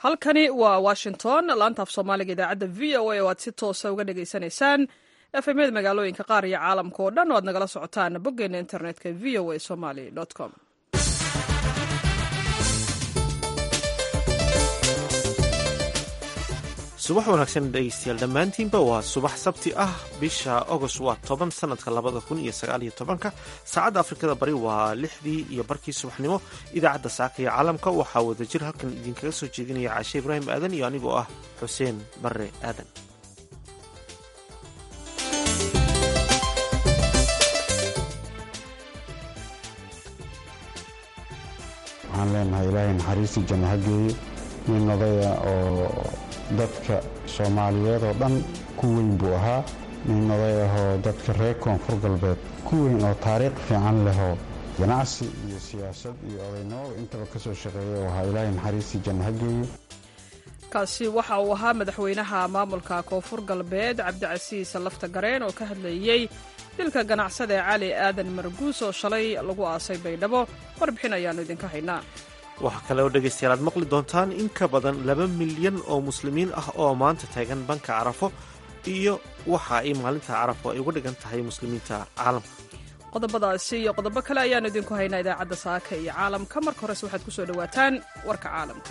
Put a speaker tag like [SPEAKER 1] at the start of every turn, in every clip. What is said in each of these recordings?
[SPEAKER 1] halkani waa washington laanta af soomaaliga idaacadda v o a oo aad si toosa uga dhagaysanaysaan efemyada magaalooyinka qaar iyo caalamka oo dhan oo aad nagala socotaan boggeena internetka v o a somaly com
[SPEAKER 2] subax wanaagsan dhegeystayaal dhammaantiinba waa subax sabti ah bisha agost waa toban sanadka labada kun iyo sagaaliyo tobanka saacadda afrikada bari waa lixdii iyo barkii subaxnimo idaacadda saaka iyo caalamka waxaa wadajir halkan idinkaga soo jeedinaya caashe ibraahim aadan iyo anigoo ah xuseen barre aadan
[SPEAKER 3] waxaan leenahay ilaahay naxariistii janno ha geeyo nin odaya oo dadka soomaaliyeed oo dhan ku weyn buu ahaa nin oday ahoo dadka reer koonfur galbeed ku weyn oo taariikh fiican lehoo ganacsi iyo siyaasad iyo odaynimada intaba ka soo shaqeeya oo ahaa ilaahay naxariistii janno ha geeyo
[SPEAKER 1] kaasi waxa uu ahaa madaxweynaha maamulka koonfur galbeed cabdicasiis lafta gareen oo ka hadlayey dilka ganacsada ee cali aadan marguus oo shalay lagu aasay baydhabo warbixin ayaannu idinka haynaa
[SPEAKER 2] waxaa kale oo dhegaystayaal aad maqli doontaan in ka badan laba milyan oo muslimiin ah oo maanta taagan banka carafo iyo waxa ay maalinta carafo ay uga dhigan tahay muslimiinta caalamka
[SPEAKER 1] qodobadaasi iyo qodobo kale ayaannu idinku haynaa idaacadda saaka iyo caalamka marka horese waxaad ku soo dhowaataan warka caalamka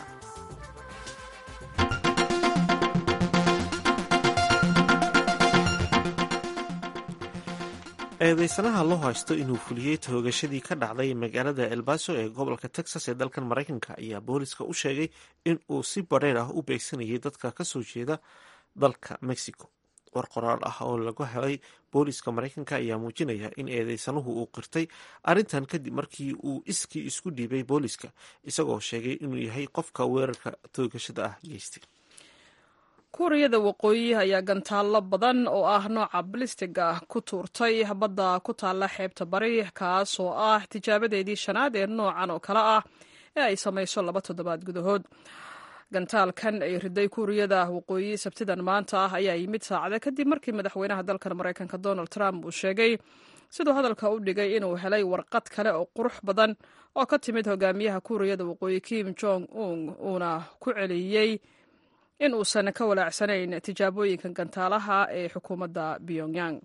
[SPEAKER 2] eedeysanaha loo haysto inuu fuliyey toogashadii ka dhacday magaalada elbaso ee gobolka texas ee dalkan maraykanka ayaa booliska u sheegay in uu si badheer ah u beegsanayay dadka ka soo jeeda dalka mexico war qoraal ah oo lagu helay booliska maraykanka ayaa muujinaya in eedeysanuhu uu qirtay arrintan kadib markii uu iskii isku dhiibay booliska isagoo sheegay inuu yahay qofka weerarka toogashada ah geystay
[SPEAKER 1] kuuriyada waqooyi ayaa gantaallo badan oo ah nooca balistig ah ku tuurtay badda ku taalla xeebta bari kaas oo ah tijaabadeedii shanaad ee noocan oo kale ah ee ay samayso laba toddobaad gudahood gantaalkan ay riday kuuriyada waqooyi sabtidan maanta ah ayaa yimid saacada kadib markii madaxweynaha dalkan maraykanka donald trump uu sheegay siduu hadalka u dhigay inuu helay warqad kale oo qurux badan oo ka timid hogaamiyaha kuuriyada waqooyi kim jong un uuna ku celiyey in uusan ka walaacsanayn tijaabooyinka gantaalaha ee xukuumadda pyongyang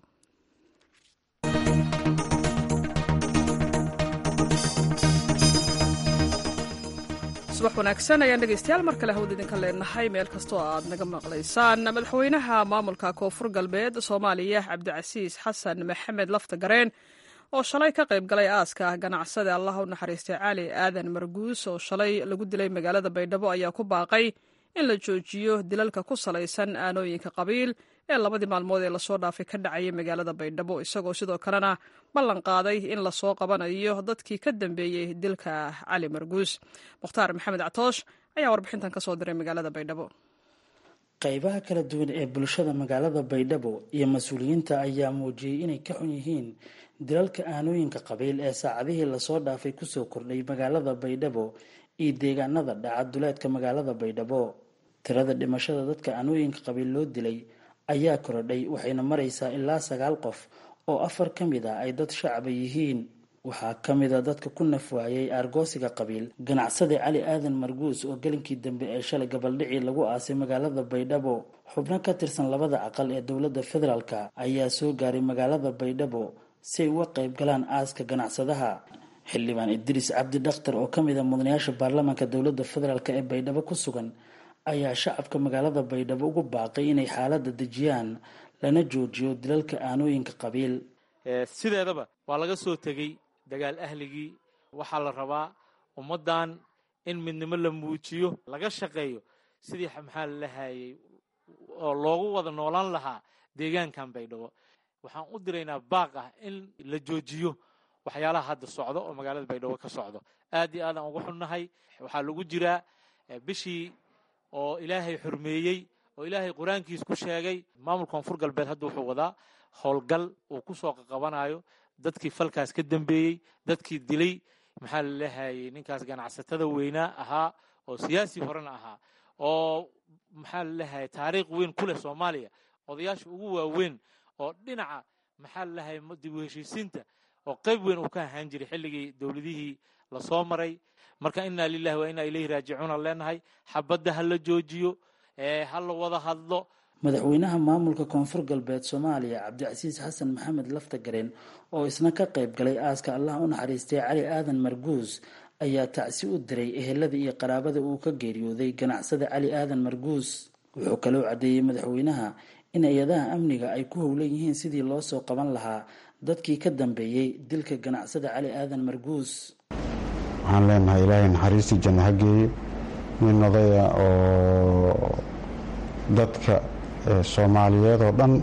[SPEAKER 1] subax wanaagsan ayaan dhegeystayaal mar kale hawd idinka leenahay meel kastoo aad naga maqlaysaan madaxweynaha maamulka koonfur galbeed soomaaliya cabdicasiis xasan maxamed lafta gareen oo shalay ka qayb galay aaska ganacsada allah u naxariistay cali aadan marguus oo shalay lagu dilay magaalada baydhabo ayaa ku baaqay in la joojiyo dilalka ku salaysan aanooyinka qabiil ee labadii maalmood ee lasoo dhaafay ka dhacayay magaalada baydhabo isagoo sidoo kalena ballan qaaday in lasoo qabanayo dadkii ka dambeeyey dilka cali marguus mukhtaar maxamed catoosh ayaa warbixintan ka soo diray magaalada baydhabo
[SPEAKER 4] qaybaha kala duwan ee bulshada magaalada baydhabo iyo mas-uuliyiinta ayaa muujiyey inay ka xun yihiin dilalka aanooyinka qabiil ee saacadihii lasoo dhaafay kusoo kordhay magaalada baydhabo iyo deegaanada dhaca duleedka magaalada baydhabo tirada dhimashada dadka aanooyinka qabiil loo dilay ayaa korodhay waxayna maraysaa ilaa sagaal qof oo afar ka mid ah ay dad shacaba yihiin waxaa ka mid a dadka ku nafwaayay aargoosiga qabiil ganacsade cali aadan marguus oo gelinkii dambe ee shalay gabaldhicii lagu aasay magaalada baydhabo xubno ka tirsan labada aqal ee dowladda federaalka ayaa soo gaaray magaalada baydhabo si ay uga qayb galaan aaska ganacsadaha xildhibaan idriis cabdi dhakhtar oo ka mid a mudanayaasha baarlamaanka dowladda federaalk ee baydhabo ku sugan ayaa shacabka magaalada baydhabo ugu baaqay inay xaaladda dejiyaan lana joojiyo dilalka aanooyinka qabiil
[SPEAKER 5] sideedaba waa laga soo tegey dagaal ahligii waxaa la rabaa ummaddan in midnimo la muujiyo laga shaqeeyo sidii maxaa la lahayay oo loogu wada noolaan lahaa deegaankan baydhabo waxaan u diraynaa baaq ah in la joojiyo waxyaalaha hadda socdo oo magaalada baydhabo ka socdo aad iyo aadaan ugu xunnahay waxaa lagu jiraa bishii oo ilaahay xurmeeyey oo ilaahay qur-aankiis ku sheegay maamulka koonfur galbeed hadda wuxuu wadaa howlgal uu kusoo qaqabanayo dadkii falkaas ka dambeeyey dadkii dilay maxaa la lahayay ninkaas ganacsatada weynaa ahaa oo siyaasi horena ahaa oo maxaa la lahayay taariikh weyn ku leh soomaaliya odayaasha ugu waaweyn oo dhinaca maxaa la lahayay dib u heshiisiinta oo qayb weyn uu ka ahaan jiray xilligii dowladihii lasoo maray marka inaa lilahi wa inaa ilayhi raajicuun aan leenahay xabadda ha la joojiyo ha la wada hadlo
[SPEAKER 4] madaxweynaha maamulka koonfur galbeed soomaaliya cabdicasiis xasan maxamed laftagareen oo isna ka qayb galay aaska allah u naxariistay cali aadan marguus ayaa tacsi u diray ehelada iyo qaraabada uu ka geeriyooday ganacsada cali aadan marguus wuxuu kaloo caddeeyey madaxweynaha in hay-adaha amniga ay ku howlan yihiin sidii loo soo qaban lahaa dadkii ka dambeeyey dilka ganacsada cali aadan marguus
[SPEAKER 3] waxaan leenahay ilaahay naxariistii janno ha geeyo nin odaya oo dadka soomaaliyeed oo dhan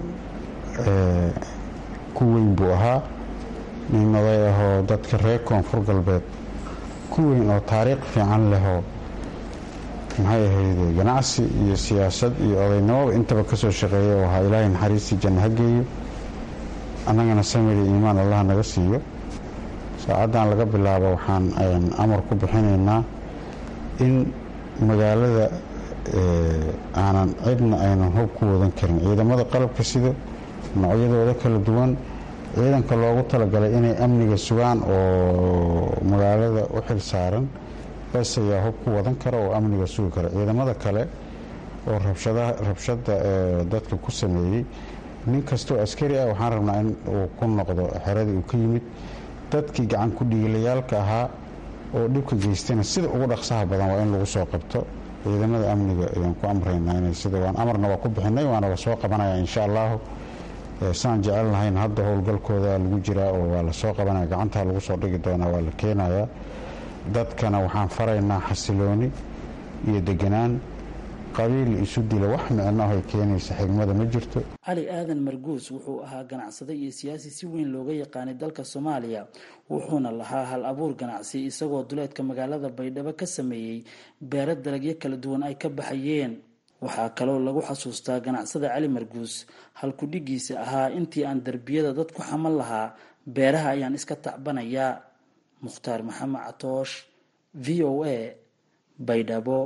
[SPEAKER 3] ku weyn buu ahaa nin oday ahoo dadka reer koonfur galbeed ku weyn oo taariikh fiican lehoo maxay ahayde ganacsi iyo siyaasad iyo odaynimaba intaba ka soo shaqeeya oo ahaa ilaahay naxariistii janno ha geeyo annagana samiri iimaan allah naga siiyo saacaddan laga bilaabo waxaan amar ku bixinaynaa in magaalada aanan cidna aynan hub ku wadan karin ciidamada qalabka sida noocyadooda kala duwan ciidanka loogu talagalay inay amniga sugaan oo magaalada u xil saaran bes ayaa hub ku wadan kara oo amniga sugi kara ciidamada kale oo rabshada dadka ku sameeyey nin kastoo askari ah waxaan rabnaa in uu ku noqdo xeradii uu ka yimid dadkii gacan ku dhiilayaalka ahaa oo dhibka geystana sida ugu dhaqsaha badan waa in lagu soo qabto ciidamada amniga ayaan ku amraynaa inay sida waan amarna waa ku bixinay waana la soo qabanaya insha allahu saan jecel lahayn hadda howlgalkooda lagu jiraa oo waa la soo qabanaya gacantaa lagu soo dhigi doonaa waa la keenayaa dadkana waxaan faraynaa xasilooni iyo deganaan qabiil isu dila wax micno ay keenaysa xigmada ma jirto
[SPEAKER 4] cali aadan marguus wuxuu ahaa ganacsade iyo siyaasi si weyn looga yaqaanay dalka soomaaliya wuxuuna lahaa hal abuur ganacsi isagoo duleedka magaalada baydhabo ka sameeyey beero dalagyo kala duwan ay ka baxayeen waxaa kaloo lagu xasuustaa ganacsada cali marguus halkudhigiisa ahaa intii aan derbiyada dad ku xaman lahaa beeraha ayaan iska tacbanayaa mukhtaar maxamed catoosh v o a baydhabo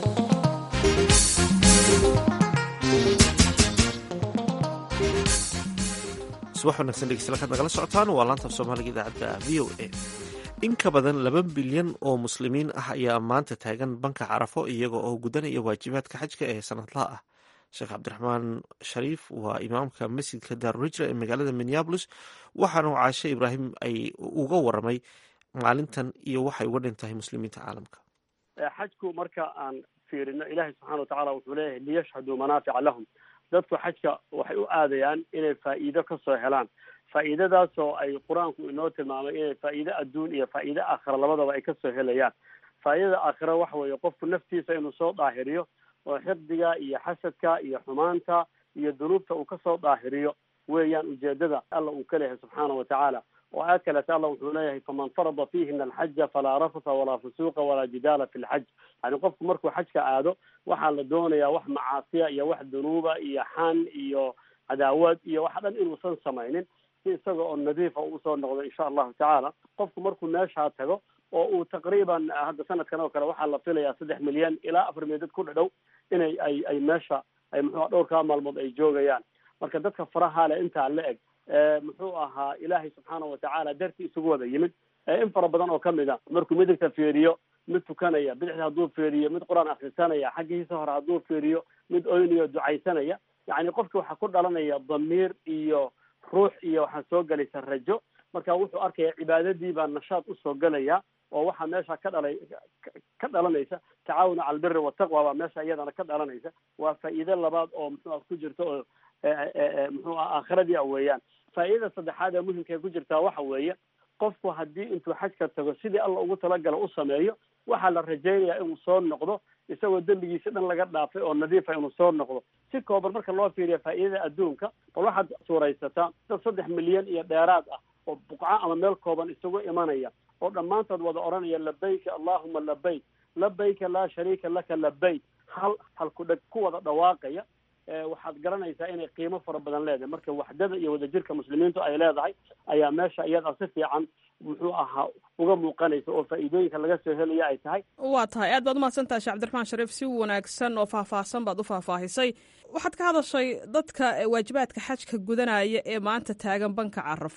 [SPEAKER 2] subax wanagsan dhegeystayaal kaad nagala socotaan waa laanta af soomaaliga idaacadda v o a in ka badan laba bilyan oo muslimiin ah ayaa maanta taagan banka carafo iyaga oo gudanaya waajibaadka xajka ee sanadlaha ah sheekh cabdiraxmaan shariif waa imaamka masjidka daaruhijra ee magaalada minneabolis waxaana caashe ibraahim ay uga waramay maalintan iyo waxay uga dhintahay muslimiinta caalamka
[SPEAKER 6] xajku marka aan fiirino ilaahay subxana watacala wuxuu leeyahay liyashhaduu manaafica lahum dadku xajka waxay u aadayaan inay faa'iido ka soo helaan faa'iidadaasoo ay qur-aanku inoo tilmaamay inay faa'iide adduun iyo faa'iide aakhira labadaba ay kasoo helayaan faa'iidada aakhira waxa weeye qofku naftiisa inuu soo daahiriyo oo xifdiga iyo xasadka iyo xumaanta iyo dunuubta uu kasoo daahiriyo weeyaan ujeedada alla uu ka leeyahay subxaana wa tacaala oo aad kaleeta alla wuxuu leeyahay faman farada fiihina alxaja falaa rafasa walaa fusuuqa walaa jidaala fi lxaj yani qofku markuu xajka aado waxaa la doonayaa wax macaasiya iyo wax dunuuba iyo xan iyo cadaawad iyo wax dhan inuusan samaynin si isaga oo nadiifa uu usoo noqdo insha allahu tacaala qofku markuu meeshaa tago oo uu taqriiban hadda sanadkan oo kale waxaa la filayaa saddex milyan ilaa afar milyan dad ku dhadhow inay ay ay meesha ay muxuu dhowrkaa maalmood ay joogayaan marka dadka faraha le intaa la eg muxuu ahaa ilaahay subxaana watacaala dartii isugu wada yimid in fara badan oo kamid a markuu midigta fiiriyo mid tukanaya bidixda hadduu fiiriyo mid qur-aan akrisanaya xaggiisa hore hadduu fiiriyo mid oynayo ducaysanaya yani qofki waxaa ku dhalanaya damiir iyo ruux iyo waxaa soo gelaysa rajo marka wuxuu arkaya cibaadadii baa nashaad usoo gelaya oo waxaa meesha ka dhalay ka dhalanaysa tacaawun cala albiri wataqwa baa meesha iyadana ka dhalanaysa waa faa'iide labaad oo muxuu ku jirta oo muxuu ah aakhiradii a weeyaan faa'iidada saddexaad ee muhimka ay ku jirtaa waxa weeye qofku haddii intuu xajka tago sidii alla ugu talagala u sameeyo waxaa la rajaynayaa inuu soo noqdo isagoo dembigiisa dhan laga dhaafay oo nadiifa inuu soo noqdo si kooban marka loo fiiriya faa'iidada adduunka bal waxaad suuraysataa dad saddex milyan iyo dheeraad ah oo buqco ama meel kooban isugu imanaya oo dhammaantood wada odhanaya labayka allahuma labayk labayka laa shariika laka labayk hal halku dheg ku wada dhawaaqaya waxaad garanaysaa inay qiimo fara badan leedahay marka waxdada iyo wadajirka muslimiintu ay leedahay ayaa meesha iyada si fiican muxuu ahaa uga muuqanaysa oo faa'iidooyinka laga soo helaya ay tahay
[SPEAKER 1] waa tahay aad baad umahadsantahay shee cabdiraxmaan shariif si wanaagsan oo faahfaahsan baad u faahfaahisay waxaad ka hadashay dadka waajibaadka xajka gudanaya ee maanta taagan banka carafo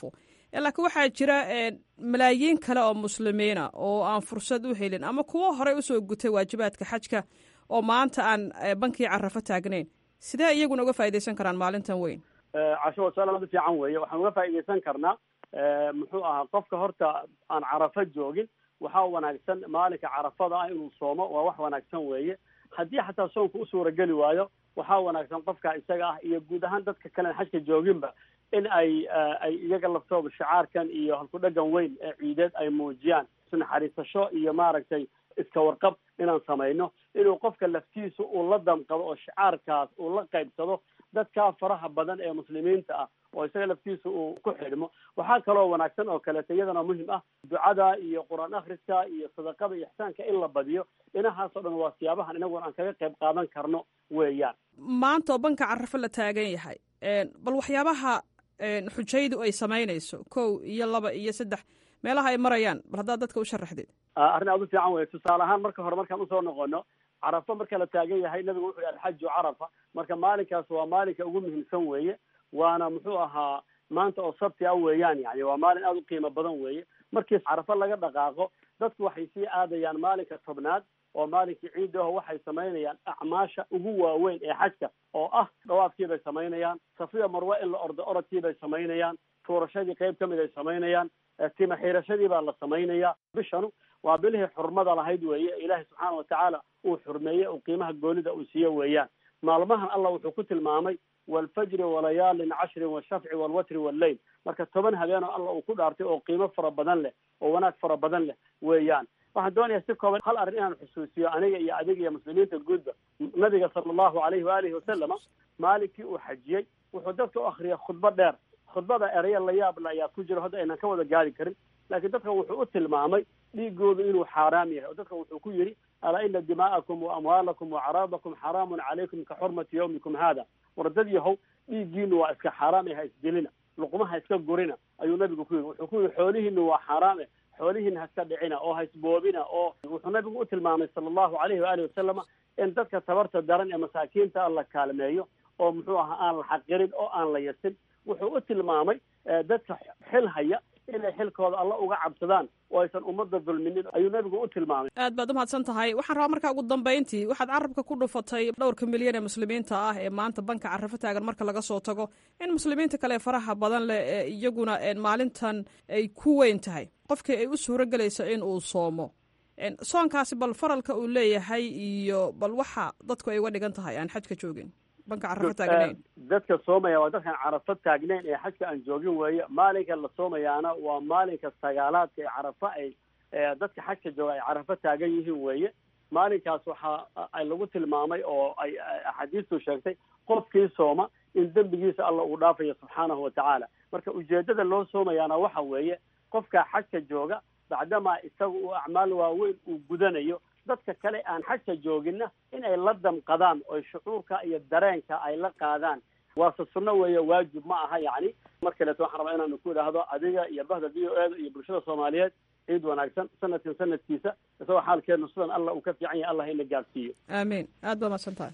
[SPEAKER 1] laakiin waxaa jira malaayiin kale oo muslimiina oo aan fursad u helin ama kuwo horey usoo gutay waajibaadka xajka oo maanta aan bankii carafo taagnayn sidee iyaguna uga faaidaysan karaan maalintan weyn
[SPEAKER 6] casho waa su-aal aad u fiican weeye waxaan uga faaidaysan karnaa muxuu ahaa qofka horta aan carafo joogin waxaa wanaagsan maalinka carafada ah inuu soomo waa wax wanaagsan weeye haddii xataa soonka u suurageli waayo waxaa wanaagsan qofka isaga ah iyo guud ahaan dadka kalen xajka jooginba in ay ay iyaga laftooda shicaarkan iyo halkudhagan weyn ee ciideed ay muujiyaan isnaxariisasho iyo maaragtay iska warqab inaan samayno inuu qofka laftiisu uu la damqado oo shicaarkaas uu la qaybsado dadkaa faraha badan ee muslimiinta ah oo isaga laftiisa uu ku xidhmo waxaa kaloo wanaagsan oo kaleeto iyadana muhim ah ducada iyo qur-aan akhriska iyo sadaqada iyo ixsaanka in la badiyo dhinahaasoo dhan waa siyaabahan inaguna aan kaga qayb qaadan karno weeyaan
[SPEAKER 1] maanta oo banka carafo la taagan yahay bal waxyaabaha xujaydu ay samaynayso kow iyo laba iyo saddex meelaha ay marayaan bal haddaad dadka u sharaxdid
[SPEAKER 6] arrin aad u fiican wey tusaale ahaan marka hore markaan usoo noqono carafo marka la taagan yahay nabigu wuxuu yihi alxaju carafa marka maalinkaas waa maalinka ugu muhiimsan weeye waana muxuu ahaa maanta oo sabti ah weeyaan yani waa maalin aada u qiimo badan weeye markii carafo laga dhaqaaqo dadku waxay sii aadayaan maalinka tobnaad oo maalinkii ciidda aho waxay samaynayaan acmaasha ugu waaweyn ee xajka oo ah dhawaafkii bay samaynayaan safiya marwe in la ordo orodkii bay samaynayaan tuurashadii qayb kamid ay samaynayaan tima xiirashadii baa la samaynaya bishanu waa bilihii xurmada lahayd weeye ilaahay subxaana watacaala uu xurmeeyey oo qiimaha goonida uu siiyo weeyaan maalmahan allah wuxuu ku tilmaamay walfajri walayaalin cashrin washafci walwatri walleyl marka toban habeenoo allah uu ku dhaartay oo qiimo fara badan leh oo wanaag fara badan leh weeyaan waxaan doonayaa si kooban hal arrin inaan xusuusiyo aniga iyo adiga iyo muslimiinta guudba nabiga sala allahu alayhi waalihi wasalama maalinkii uu xajiyey wuxuu dadka u akriyay khudbo dheer khudbada ereya la yaabla ayaa ku jiro hadda aynan ka wada gaari karin laakiin dadka wuxuu u tilmaamay dhiigoodu inuu xaaraam yahay oo dadka wuxuu ku yidhi alaa ina dimaa'akum wa amwaalakum wa caraadakum xaraamun calaykum ka xurmati yawmikum hada wardad yahow dhiiggiinu waa iska xaaraam e ha isdelina luqumaha iska gurina ayuu nabigu ku yidhi wuxuu ku yidhi xoolihiinu waa xaaraame xoolihiina ha iska dhicina oo ha isboobina oo wuxuu nabigu u tilmaamay sala allahu alayhi waalihi wasalama in dadka tabarta daran ee masaakiinta la kaalmeeyo oo muxuu ahaa aan la xaqirin oo aan la yasin wuxuu u tilmaamay dadka xil haya inay xilkooda alla uga cabsadaan oo aysan ummadda dulminin ayuu nabigu u tilmaamay
[SPEAKER 1] aad baad umahadsan tahay waxaan rabaa markaa ugu dambayntii waxaad carabka ku dhufatay dhowrka milyan ee muslimiinta ah ee maanta banka carafo taagan marka laga soo tago in muslimiinta kale faraha badan leh ee iyaguna maalintan ay ku weyn tahay qofkii ay u suuro gelayso in uu soomo soonkaasi bal faralka uu leeyahay iyo bal waxa dadku ay uga dhigan tahay aan xajka joogin banka carafo taagnayn
[SPEAKER 6] dadka soomaya waa dadkaan carafo taagnayn ee xajka aan joogin weeye maalinka la soomayaana waa maalinka sagaalaadka ee carafo ay dadka xajka jooga ay carafo taagan yihiin weeye maalinkaas waxaa ay lagu tilmaamay oo ay axaadiistu sheegtay qofkii sooma in dembigiisa alla uu dhaafayo subxaanahu watacaala marka ujeedada loo soomayaana waxa weeye qofka xajka jooga bacdamaa isaga uu acmaal waaweyn uu gudanayo dadka kale aan xajka jooginna in ay la damqadaan oy shucuurka iyo dareenka ay la qaadaan waase sunno weeye waajib ma aha yacni mar kaleeto waxaan rabaa inaanu ku idhaahdo adiga iyo bahda v o eda iyo bulshada soomaaliyeed ciid wanaagsan sanadkan sanadkiisa isagoo xaalkeenu sidan allah uu ka fiican yahay allah ina gaadsiiyo
[SPEAKER 1] aamiin aad baad mahadsan tahay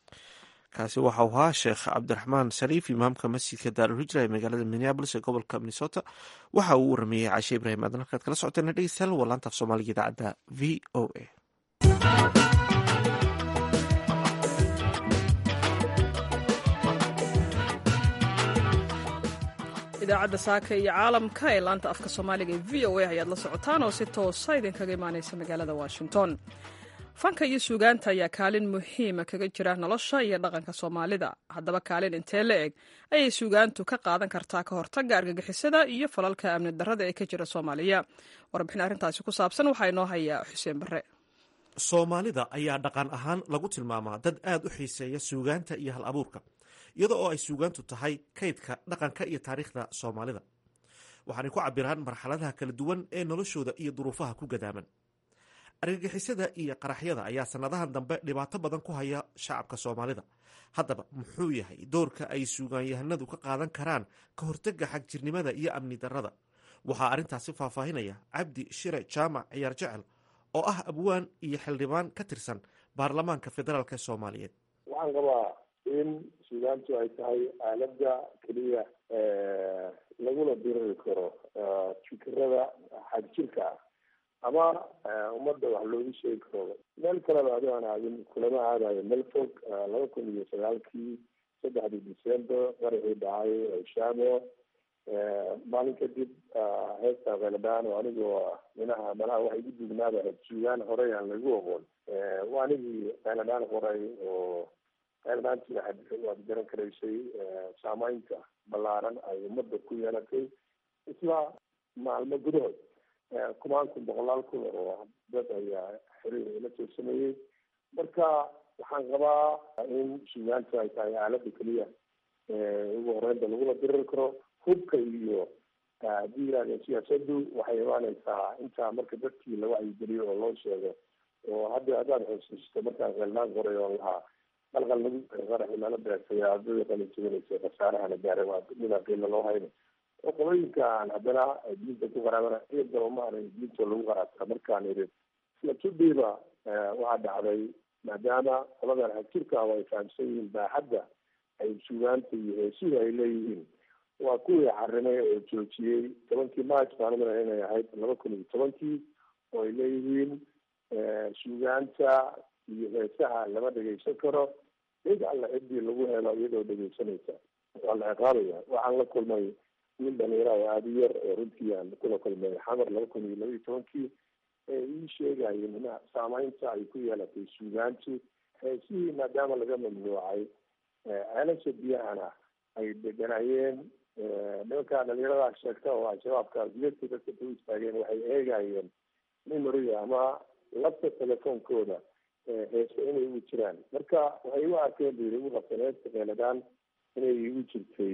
[SPEAKER 2] kaasi waxa uu ahaa sheekh cabdiraxmaan shariif imaamka masjidka daarulhijra ee magaalada minneabolis ee gobolka minnesota waxa uu warameeyey caashe ibrahim aadan halkaad kala socoteen dhegeystayaal waa laanta af soomaaliga idaacadda v o a
[SPEAKER 1] idaacadda saaka iyo caalamka ee laanta afka soomaaliga ee v o a ayaad la socotaan oo si toosa idinkaga imaaneysa magaalada washington fanka iyo suugaanta ayaa kaalin muhiima kaga jira nolosha iyo dhaqanka soomaalida haddaba kaalin intee la eg ayay suugaantu ka qaadan kartaa ka hortagga argagixisada iyo falalka amni darrada ee ka jira soomaaliya warbixin arrintaasi ku saabsan waxaa inoo hayaa xuseen barre
[SPEAKER 2] soomaalida ayaa dhaqan ahaan lagu tilmaamaa dad aad u xiiseeya suugaanta iyo hal abuurka iyada oo ay suugaantu tahay kaydka dhaqanka iyo taariikhda soomaalida waxaanay ku cabiraan marxaladaha kala duwan ee noloshooda iyo duruufaha ku gadaaman argagixisada iyo qaraxyada ayaa sannadahan dambe dhibaato badan ku haya shacabka soomaalida haddaba muxuu yahay doorka ay suugaanyahanadu ka qaadan karaan ka hortagga xagjirnimada iyo amni darrada waxaa arrintaasi faahfaahinaya cabdi shire jaamac ciyaar jecel oo ah abwaan iyo xildhibaan ka tirsan baarlamaanka federaalk soomaaliyeed
[SPEAKER 7] waxaan qabaa in suugaantu ay tahay aalada keliya lagula diriri karo fikirada xagjirka ah ama ummadda wax loogu sheegi karo meel kaleba adi aan aadin kulama aadayo meel fog laba kun iyo sagaalkii saddexdii december qaraxii dhacay shamo maalin kadib heesta kheladaan oo anigoo minaha malaha waxay igu dugnaaba suugaan horey aan lagu oqoon waa anigii kheladaan qoray oo kheeladaantii waxaad waad garan karaysay saameynta ballaaran ay ummadda ku yeelatay isla maalmo gudahood kumaan kun boqolaal kun oo dad ayaa xiriir ila soo sameeyey marka waxaan qabaa in suugaanta ay tahay aalada keliya ugu horeynta lagula diriri karo hubka iyo haddii yihahda siyaasadu waxay imaaneysaa intaa marka dadkii la wacyigeliyo oo loo sheego oo hadda haddaad xusuusto markaan kheeldaan qoray oo lahaa qalqal lagu qaraxi lala beegsay ardada qalin jebinaysa khasaarahana gaaray waa midaan qiila loo hayno oo qolooyinkaan haddana diinta ku qaraabana iyadaba maaran diinta lagu qaraabta markaan idhi isla tudhiiba waxaa dhacday maadaama qoladan xagjirka ay fahamsan yihiin baaxadda ay suugaanta iyo heesuhu ay leeyihiin waa kuwii xarimay oo joojiyey tobankii march maalmada inay ahayd laba kun iyo tobankii oo ay leeyihiin suugaanta iyo heesaha lama dhegeysan karo cid alla ciddii lagu helo iyadoo dhegeysanaysa waa la ciqaabaya waxaan la kulmay wiil dhalinyara oo aada u yar oo runtii aan kula kulmay xamar laba kun iyo laba iyo tobankii ee ii sheegayeen in saameynta ay ku yeelatay suugaantu heesihii maadaama laga mamnuucay ceelasha biyahana ay deganayeen nimankaa dhalinyarada sheegta oo al-shabaabka gudadka dadka ku istaageen waxay eegayeen memoriga ama lafta telefoonkooda heese inay ugu jiraan marka waxay u arkeen bu yiri ugu qabteen heesta keeladaan inay igu jirtay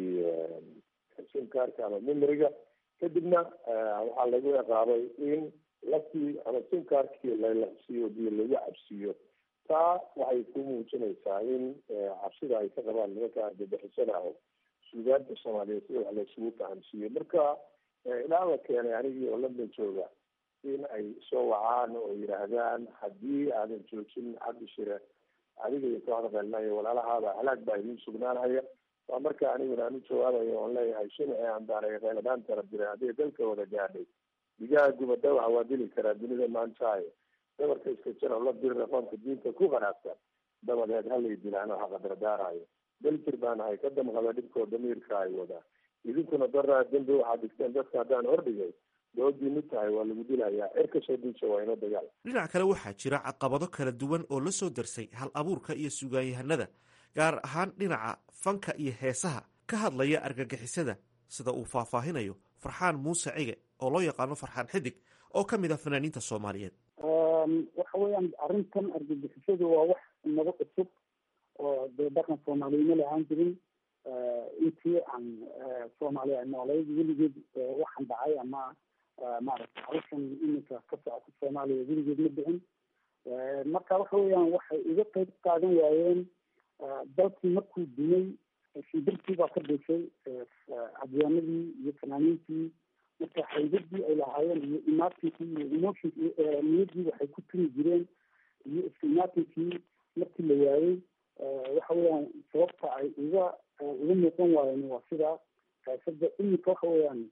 [SPEAKER 7] simkaarka ama memoriga kadibna waxaa lagu ciqaabay in laftii ama simkaarkii lalaqsiiyo biyo lagu cabsiiyo taa waxay ku muujinaysaa in cabsida ay ka qabaan nimanka argabixisada ah suugaanta soomaaliyeed sida wax laysugu fahamsiiyo marka ilaa la keenay anigii oo london jooga in ay soo wacaan oo yidhaahdaan haddii aadan joojin cabdi shire adiga iyo kooxda qeelnayo walaalahaada halaag baa idiin sugnaanhaya waa marka aniguna aan u jawaabayo oon leeyahay shinaci aan daaray qeyladaan tara diray hadday dalka wada gaadhay digaha gubada waxa waa dili karaa dunida maantaayo dabarka iska jira la diri raqoonka diinta ku qanaacsan dabadeed halay dilaano haqadardaarayo daljir baan ahay ka damqada dhibkoo damiirka ay wadaa idinkuna daraa dembi waxaad dhigteen dadka haddaan hordhigay doodii mid tahay waa lagu dilayaa cirka soo diija waa ino dagaal
[SPEAKER 2] dhinac kale waxaa jira caqabado kala duwan oo la soo darsay hal abuurka iyo sugaanyahanada gaar ahaan dhinaca fanka iyo heesaha ka hadlaya argagixisada sida uu faahfaahinayo farxaan muuse cige oo loo yaqaano farxaan xidig oo ka mid ah fanaaniinta soomaaliyeed
[SPEAKER 8] waxa weeyaan arrintan argagixisadu waa wax naga cusub oo dee dhaqan soomaaliyima lahaan jirin intii aan soomaaliya ay noolayd weligeed waxaan dhacay ama maaragta hawshan iminka ka socota soomaaliya weligeed ma dhicin marka waxa weeyaan waxay iga qeyb qaadan waayeen dalkii markuu dumay shimbirtii baa ka dhashay cadyaanadii iyo fanaaniintii marka haydadii ay lahaayeen iyo imaatinkii iyo emotionki niyadii waxay ku tumi jireen iyo iska imaatinkii markii la waayey waxa weeyaan sababta ay iga iga muuqan waayeen waa sidaa sada iminka waxa weeyaan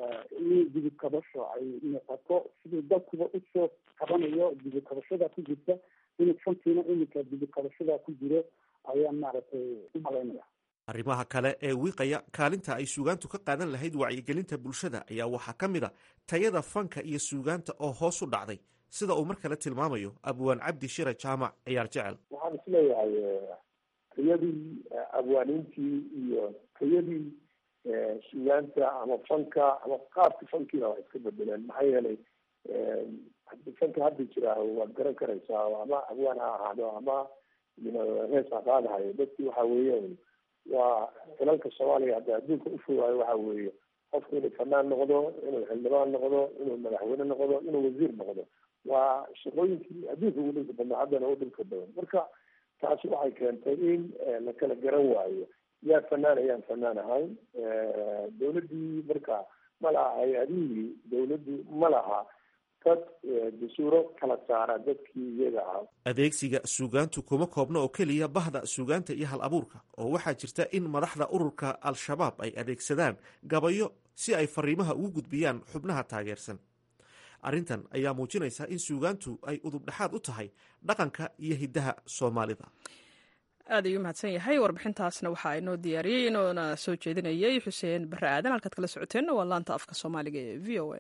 [SPEAKER 8] in dibid kabasho ay muuqato sidii dalkuba usoo kabanayo dibid kabashada ku jirta in fankiina iminka dibid kabashada ku jiro ayaan maaragtay u malaynaya
[SPEAKER 2] arrimaha kale ee wiiqaya kaalinta ay suugaantu ka qaadan lahayd wacyigelinta bulshada ayaa waxaa ka mid a tayada fanka iyo suugaanta oo hoos u dhacday sida uu mar kale tilmaamayo abwaan cabdi shire jaamac ciyaar jecel
[SPEAKER 7] waxaan isleeyahay tayadii abwaaniintii iyo tayadii suugaanta ama fanka ama qaabka fankiina waa iska bedeleen maxaa yeelay fanka hadda jira waad garan karaysaa ama abwaan ha ahaado ama hees ha qaadahayo dadki waxa weeye waa xilalka soomaaliya hadda adduunka ufogaayo waxa weeye qofku inuu fanaan noqdo inuu xildhibaan noqdo inuu madaxweyne noqdo inuu wasiir noqdo waa shaqooyinkii adduunka ugu dhilka badnaa haddana u dhilka badan marka taasi waxay keentay in la kala garan waayo yaa fanaan ayaan fanaan ahayn dawladdii marka ma laha hay-adihii dawladdu ma laha dad jasuuro kala saara dadkii iyaga ah
[SPEAKER 2] adeegsiga suugaantu kuma koobna oo keliya bahda suugaanta iyo hal abuurka oo waxaa jirta in madaxda ururka al-shabaab ay adeegsadaan gabayo si ay fariimaha ugu gudbiyaan xubnaha taageersan arrintan ayaa muujinaysa in suugaantu ay udubdhexaad u tahay dhaqanka iyo hiddaha soomaalida
[SPEAKER 1] aad ayuu mahadsan yahay warbixintaasna waxaa inoo diyaariyey inoona soo jeedinayay xuseen barre aadan halkaad kala socoteenna waa laanta afka soomaaliga ee v o a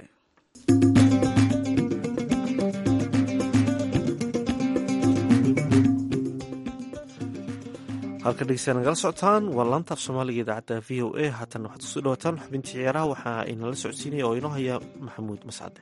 [SPEAKER 2] halka dhegeystayaa nagala socotaan waa laanta af soomaaliga idaacadda v o a haatan waxaad kusoo dhawataan xubintii ciyaaraha waxaa inala socodsiinaya oo inoo haya maxamuud mascade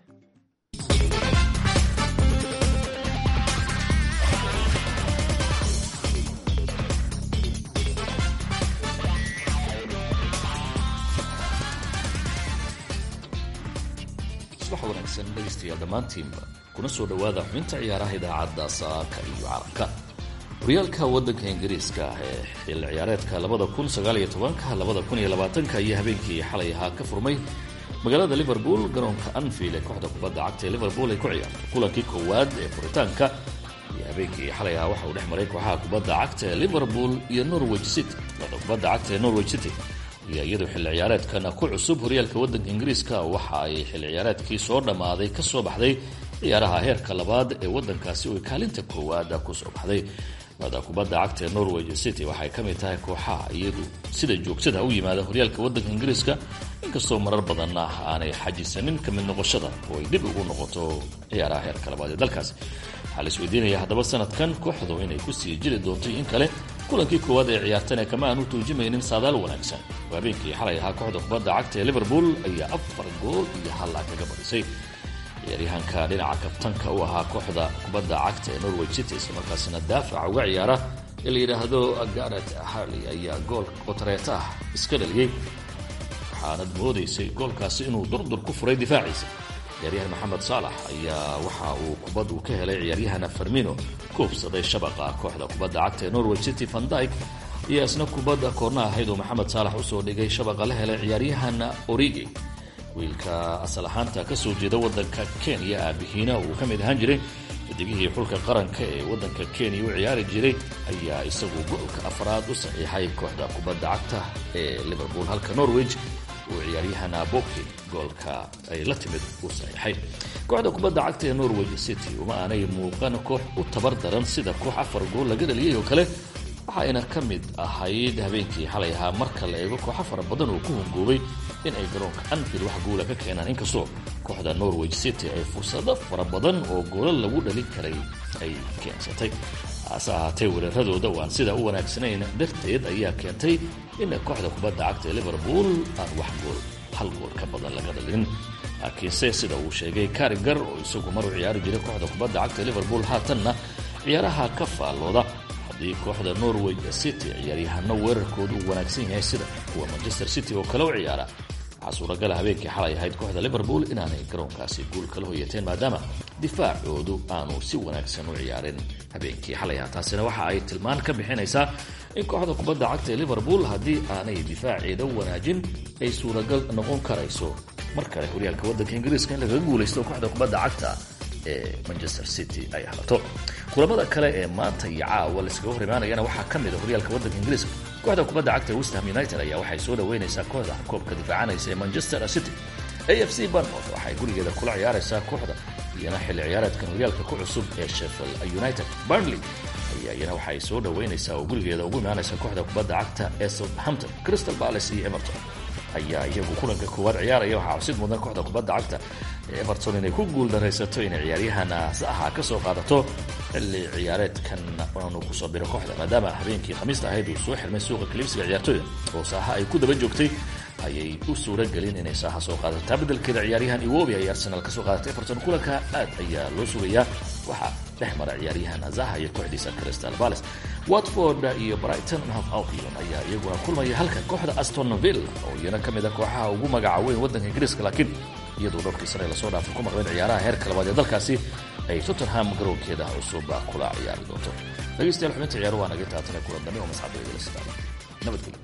[SPEAKER 9] subax wanaagsan dhegaystayaal dhammaantiinba kuna soo dhowaada xubinta ciyaaraha idaacadda saaka iyo carabka horyaalka waddanka ingiriiska ah ee xil ciyaareedka labada kun sagaaliyo tobanka labada kun iyo labaatanka iyo habeenkii xalay ahaa ka furmay magaalada liverpool garoonka anfield ee kooxda kubadda cagta ee liverpool ay ku ciyaarto kulankii koowaad ee furitaanka iyo habeenkii xalay ahaa waxa uu dhex maray kooxaha kubadda cagta ee liverpool iyo norwich city kooxda kubadda cagta ee norwich city iyo iyadu xilli ciyaareedkan ku cusub horyaalka waddanka ingiriiska waxa ay xilli ciyaareedkii soo dhammaaday ka soo baxday ciyaaraha heerka labaad ee waddankaasi oo kaalinta koowaad ku soo baxday kooxda kubadda cagta ee norwich city waxay ka mid tahay kooxaha iyadu sida joogtada u yimaada horyaalka waddanka ingiriiska inkastoo marar badanna aanay xajisanin ka mid noqoshada oo ay dib ugu noqoto ciyaaraha heerka labaad ee dalkaasi waxaa la isweydiinaya haddaba sanadkan kooxdu inay kusii jiri doonto in kale kulankii koowaad ee ciyaartana kama aan u tuujimaynin saadaal wanaagsan oo habeenkii xalay ahaa kooxda kubadda cagta ee liverpool ayaa afar gool iyo halla kaga badisay ciyaaryahanka dhinaca kabtanka u ahaa kooxda kubadda cagta ee norway city islamarkaasina daafaca uga ciyaara ee la yidhaahdo garet harley ayaa gool qotareeta ah iska dhaliyey waxaanad moodaysay goolkaasi inuu durdur ku furay difaaciisa ciyaaryahan maxamed saalax ayaa waxa uu kubad uu ka helay ciyaaryahana farmino kuubsaday shabaqa kooxda kubadda cagta ee norway city van dyke iyo isna kubadda koorna ahayd oo maxamed saalax usoo dhigay shabaqa la helay ciyaaryahana origi wiilka asal ahaanta ka soo jeeda waddanka kenya aabihiina uu ka mid ahaan jiray xidigihii xulka qaranka ee waddanka kenya u ciyaari jiray ayaa isagu goolka afraad u saxiixay kooxda kubadda cagta ee liverpool halka norwich uu ciyaaryahana bobkin goolka ay la timid u saxiixay kooxda kubadda cagta ee norwich city uma aanay muuqan koox u tabar daran sida koox afar gool laga dhaliyay oo kale waxayna ka mid ahayd habeenkii xalay ahaa marka la eego kooxo fara badan oo ku hungoobay in ay garoonka anfield wax guula ka keenaan inkastoo kooxda norwich city ay fursado fara badan oo goolo lagu dhalin karay ay keensatay hase ahaatee weeraradooda waan sida u wanaagsanayn darteed ayaa keentay in kooxda kubadda cagta ee liverpool aan wax gool hal gool ka badan laga dhalin laakiinse sida uu sheegay karigar oo isagu mar u ciyaari jiray kooxda kubadda cagta ee liverpool haatanna ciyaaraha ka faallooda haddii kooxda norway city ciyaaryahano weerarkoodu uu wanaagsan yahay sida kuwa manchester city oo kale u ciyaara waxaa suuragala habeenkii xalay ahayd kooxda liverpool inaanay garoonkaasi guul kala hoyateen maadaama difaacoodu aanu si wanaagsan u ciyaarin habeenkii xalay ah taasina waxa ay tilmaan ka bixinaysaa in kooxda kubadda cagta ee liverpool haddii aanay difaaceeda wanaajin ay suuragal noqon karayso mar kale horyaalka waddanka ingiriiska in lagaga guulaysto kooxda kubadda cagta ee manchester city ay halato kulamada kale ee maanta iyo caawa laiskaga hor imaanayana waxaa ka mid a horyaalka waddanka ingiriiska kooxda kubadda cagta ee westham united ayaa waxay soo dhaweynaysaa kooxda koobka difaacanaysa ee manchester city a f c barmouth waxay gurigeeda kula ciyaaraysaa kooxda iyana xilli ciyaareedkan horyaalka ku cusub ee sheffield united burnley ayaa iyana waxay soo dhaweynaysaa oo gurigeeda ugu imaanaysa kooxda kubadda cagta ee southampton crystal palace iyo everton ayaa iyagu kulanka koowaad ciyaaraya waxaa cusib mudan kooxda kubadda cagta ee everton inay ku guul daraysato inay ciyaaryahana saxa ka soo qaadato xilli ciyaareedkan aanu kusoo biro kooxda maadaama habeenkii khamiista ahayd uu soo xirmay suuqa kaliibsiga ciyaartooyda oo saaha ay ku daba joogtay ayay u suura gelin inay saaha soo qaadato taa beddelkeeda ciyaaryahan iwobi ay arsenal ka soo qaadatay everton kulanka aad ayaa loo sugayaa waxaa dhex mara ciyaaryahan zaha iyo kooxdiisa crystal palace watford iyo brighton half albion ayaa iyaguna kulmaya halka kooxda astonville oo iyana ka mid a kooxaha ugu magaca weyn waddanka ingiriiska laakiin iyadoo dhowrkii sane lasoo dhaafay ku maqleen ciyaaraha heerka labaad ee dalkaasi ay tottenham garoonkeeda cusub kula ciyaari doonto dhegeystayaal xubinta ciyaaru waa naga taatane kulan dambe oo masxabdagala sidaada nabadgelyo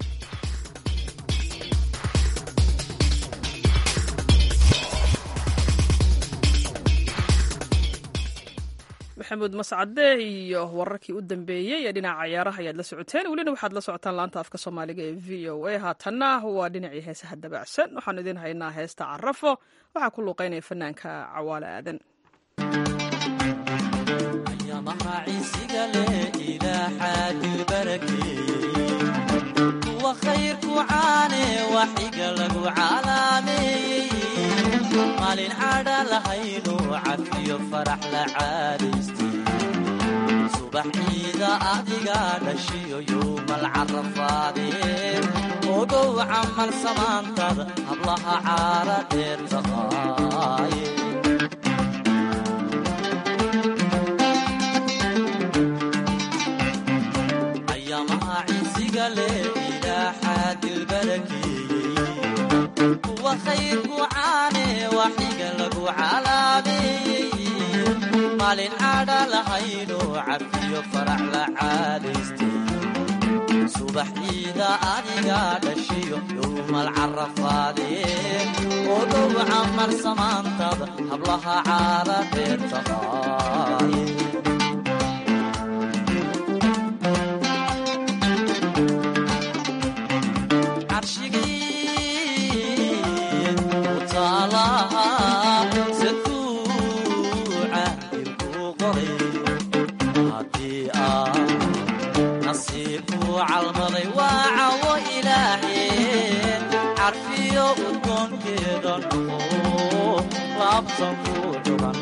[SPEAKER 1] maxamuud mascade iyo wararkii u dambeeyey ee dhinaca ciyaaraha ayaad la socoteen welina waxaad la socotaan laanta afka soomaaliga ee v o a haatanna waa dhinacii heesaha dabacsan waxaanu idiin haynaa heesta carafo waxaa ku luuqeynaya fanaanka cawaale aadan
[SPEAKER 10] maalin cadha lahaynu cafiyo farax la caadaystay subax ciida adiga dhashiyo yowmal carafaadeen ogow camal samaantada hablaha caara dheer taqaaye ayaamaha ciisiga leh ilaaxaa dilbarakeeyey kuwa khayrku caane waxiga lagu calaameeyey maalin cadha lahayno cafiyo farax la caadaystay subax ciida adiga dhashiyo yowmal carafaadeen ogow camar samaantada hablaha caara dheer taqaaye calmaday waa cawo ilaahe carfiyo udgoonkeeda noqo laabtan ku dhuban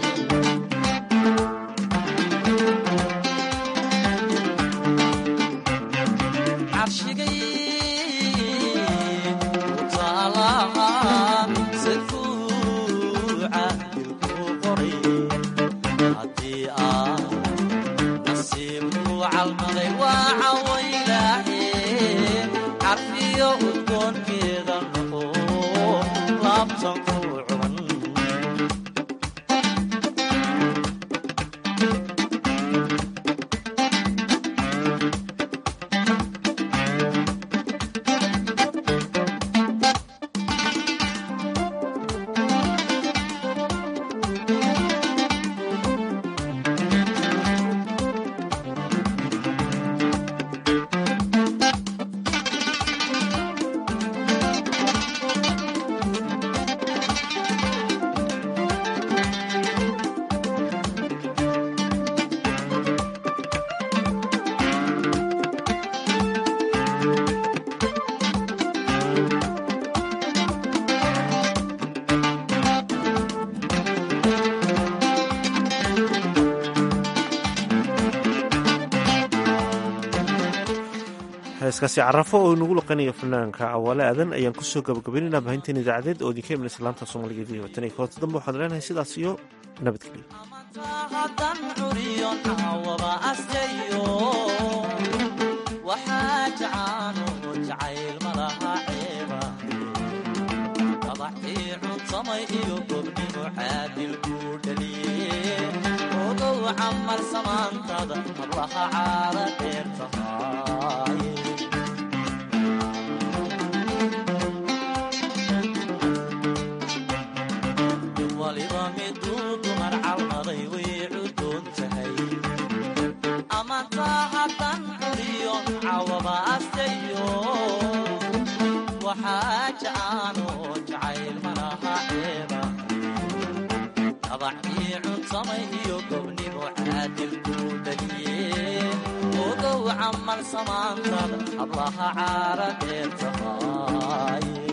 [SPEAKER 10] carshigay utaalaha safuuca dilku qoray haddii aa nasiibku calmaday waa cawo carfiyo udgoonkeeda noqo laabtan ku cuban
[SPEAKER 2] heeskaasi carafo oo inagu luqanayo fanaanka cawaale aadan ayaan kusoo gabagabaynayna baahinteen idaacadeed oo idinka imanaysa laanta soomaaliga v tan iyo koota dambe waxaan leenahay sidaas iyo nabadgelyo
[SPEAKER 10] hadan curiyon caawaba asyayo waxaa jacaano jacayl malaha ceeba dabaxii cuntamay iyo gobnimo caadil kuu dhaliye ogow camal samaantada hablaha caara dheer tahaaye waliba miduu dumar calmaday way cudoon tahay amantaa haddan curiyon cawaba astayo waxaa jacaano jacayl malaha ceeba dabacii cuntamay iyo gobnimo caadil kuu dhaliye ogow camal samaantada hablaha caara dheer tahaaye